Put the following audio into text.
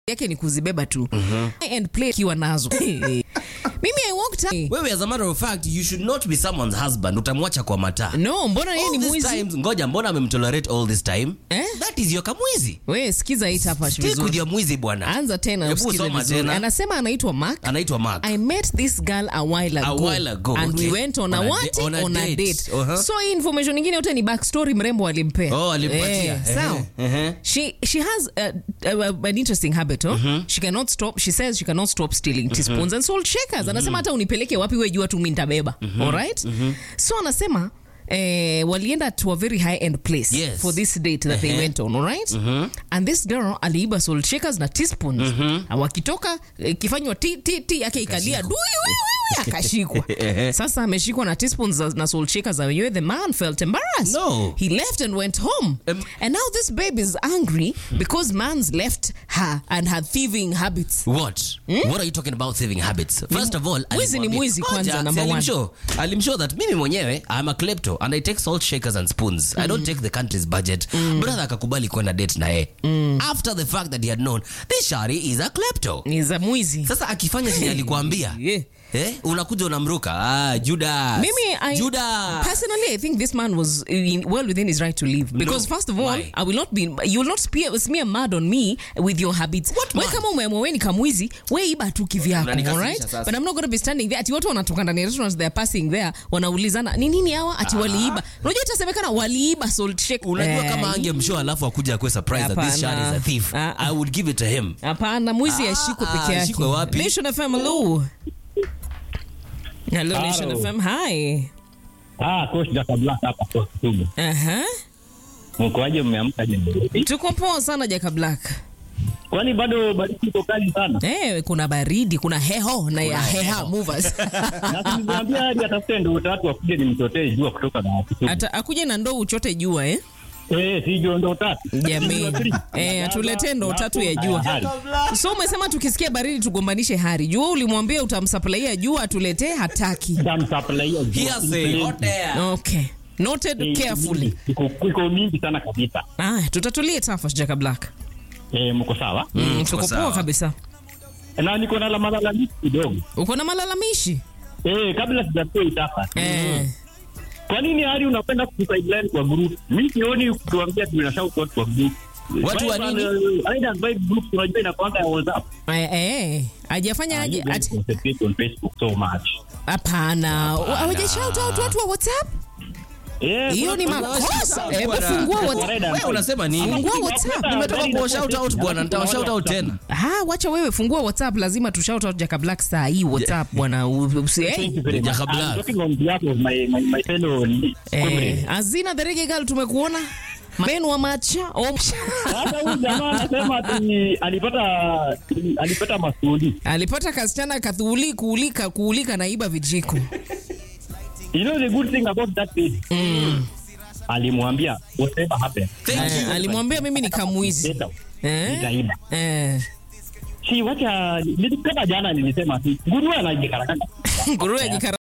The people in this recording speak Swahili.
yake ni kuzibeba tu and play kiwa nazo mimi I walked out. wewe as a matter of fact you should not be someone's husband utamwacha kwa mataa no mbona yeye ni All these mwizi times, ngoja mbona amemtolerate all this time Eh? that is your kamwizi we sikiza hii hapa stick with vizuri your mwizi bwana anza tena Hebu usikize soma vizuri tena. anasema anaitwa Mark anaitwa mark I met this girl a while A ago, while ago, and okay. we went on, a On a what? da- on a on a date. date. Uh-huh. So hii information nyingine yote ni backstory mrembo alimpea. Oh, alimpatia. Eh, Ehe, sawa. ehe. She she has uh, uh, an interesting habit. Oh? She cannot stop. She says she cannot stop stealing teaspoons and salt shakers. Anasema hata unipeleke wapi wewe jua tu mimi nitabeba. All right? So anasema Eh, walienda to a very high end place Yes. for this date that they Ehe. went on all right and this girl aliiba salt shakers na teaspoons Na wakitoka eh, ikifanywa ti ti ti yake ikalia dui wewe akashikwa Ehe. sasa ameshikwa na teaspoons za- na salt shakers za wenyewe the man felt embarrassed No. he left and went home Em- and now this babe is angry because man's left her and her thieving habits What? What are you talking about thieving habits? First of all, Mwizi ni alimwambia- mwizi kwanza, Ngoja, number si one. alimshow- alimshow that mimi mwenyewe I'm a klepto and I take salt shakers and spoons. I don't take the country's budget. Brother akakubali kwenda date na yeye. After the fact that he had known this shari is a klepto. ni za mwizi Sasa akifanya chenye alikuambia. Yeah. Eh, unakuja unamruka. Ah, Judas. Mimi, I Judas. personally, I think this man was in, well within his right to leave because No. first of all, Why? I will not be. You will not smear, smear mud on me with your habits. What we mud? kama umeamua we ni kamwizi, we iba tu kivyako, Unanikasirisha alright? sasa. But I'm not going to be standing there. Ati watu wanatoka ndani ya restaurants, they are passing there, wanaulizana ni nini hawa? Ati waliiba. Unajua itasemekana waliiba salt shake. Unajua Eh, kama angemshow alafu akuja akuwe surprise that this shari is a Hapana. thief. Ah, ah. I would give it to him. Hapana, mwizi Ah, ashikwe ah, peke yake. ashikwe wapi? Nation FM, hello. Hello, Nation Hello. FM, hi. Ah, coach Jacob Black hapa kwa Kisumu. Aha. Mkoaje mmeamka je? Tuko poa sana Jaka Black. Kwani bado baridi iko kali sana? Eh, kuna baridi, kuna heho na ya heha movers. Na nilimwambia hadi atafute ndio tatu wakuje nimtotee jua kutoka na Kisumu. Ata akuje na ndoo uchote jua eh? Eh, si jua ndio tatu. Jamii. Eh, atuletee ndoo tatu ya jua. So umesema tukisikia baridi tugombanishe hari. Jua ulimwambia utamsupplyia jua atuletee hataki. Tamsupplyia jua. Hearsay, hot air. Okay. Noted carefully. Iko iko mingi sana kabisa. Ah, tutatulie tafash Jaka Black. Eh, mko sawa? Mm, tuko tuko sawa. poa kabisa. Na niko na la malalamishi kidogo. Uko na malalamishi? Eh, kabla sijapewa itafa. Eh. Kwa nini hadi unapenda kusideline kwa group? Mimi sioni kutuambia tuna shout out kwa group. Watu wa Vibe, nini? uh, Aina vibe group unajua inakuanga ya WhatsApp. Eh, eh. Hajafanya aje? You guys ati- concentrate on Facebook so much. Hapana. Hawaja shout out watu wa WhatsApp? Yeah, Hiyo ni kuna- makosa. Bwana. Hebu fungua kuna WhatsApp. red and Wewe white. unasema nini? Fungua WhatsApp. Nimetoka kwa shout out bwana, nitawa shout out tena. Ah, wacha wewe fungua WhatsApp, lazima tu shout out Jaka Black saa hii WhatsApp bwana. U- usi- eh? Thank you very much. Jaka I'm Black. talking on behalf of my, my, my fellow Eh, comrades. Azina the Reggae Girl tumekuona. Menu wa macha. Oh, Sasa huyu jamaa anasema ati alipata alipata masuli. alipata kasichana kathuuli kuulika kuulika naiba vijiko. You know the good thing about that lady? Alimwambia whatever happened. Thank Eh, you. alimwambia mimi ni kamwizi. Get out. Eh? Nitaiba. Eh. Si wacha nilikata jana nilisema ati nguruwe anajikarakata. Nguruwe jikara